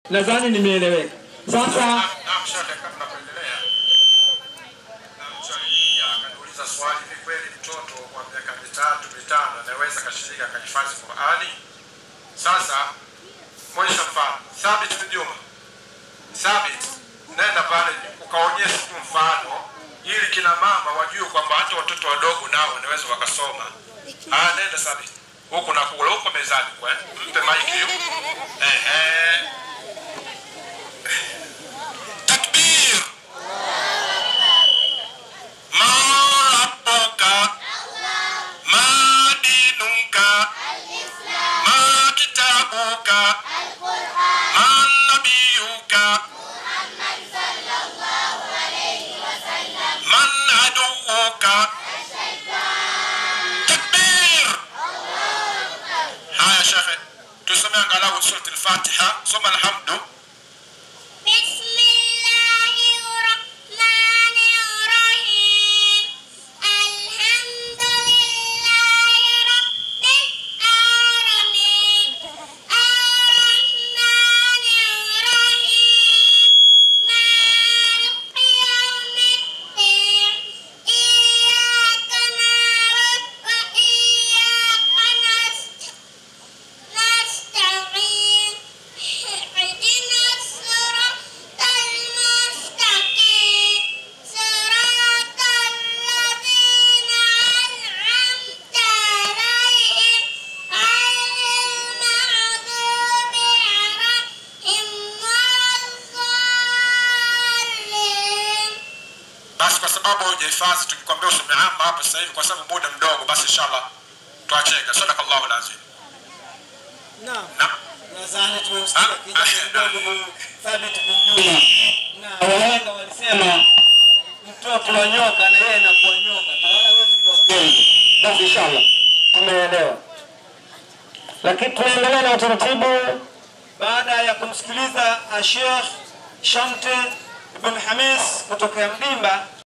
Nadhani nimeeleweka. Sasa Naam, shekhe, kabla kuendelea, namswali akaniuliza swali, ni kweli mtoto wa miaka mitatu mitano anaweza akashiriki akahifadhi Qurani? Sasa mwonyesha mfano Thabit bin Juma, Thabit, nenda pale ukaonyesha tu mfano ili kina mama wajue kwamba hata watoto wadogo nao wanaweza wakasoma. Ah, nenda Thabit huku na kule huko mezani kwa eh? mpe maiki hiyo. Ehe. Takbir. ما ربك ما دينك ما كتابك ما نبيك من عدوك تكبير ها يا شيخ تسمع angalau سورة الفاتحة ثم الحمد بسم الله الرحمن الرحيم الحمد لله رب العالمين الرحمن الرحيم مالك يوم الدين إياك نعبد وإياك نستعين نستعين اهدنا الصراط المستقيم صراط الذين أنعمت عليهم غير المغضوب عليهم ولا الضالين basi kwa sababu hujahifadhi tukikwambia usome ama hapa sasa hivi kwa sababu muda mdogo basi inshallah tuacheke sadakallahu alazim Naam. na Nadhani tumemsikia kijana mdogo huyu Thabit bin Juma. Na wahenga walisema mtoto wa nyoka na yeye anakuwa nyoka. Na wala hawezi kuwapenda. basi inshallah tumeelewa, lakini tunaendelea na utaratibu. Baada ya kumsikiliza Sheikh Shamte Ibn Hamis kutoka Mdimba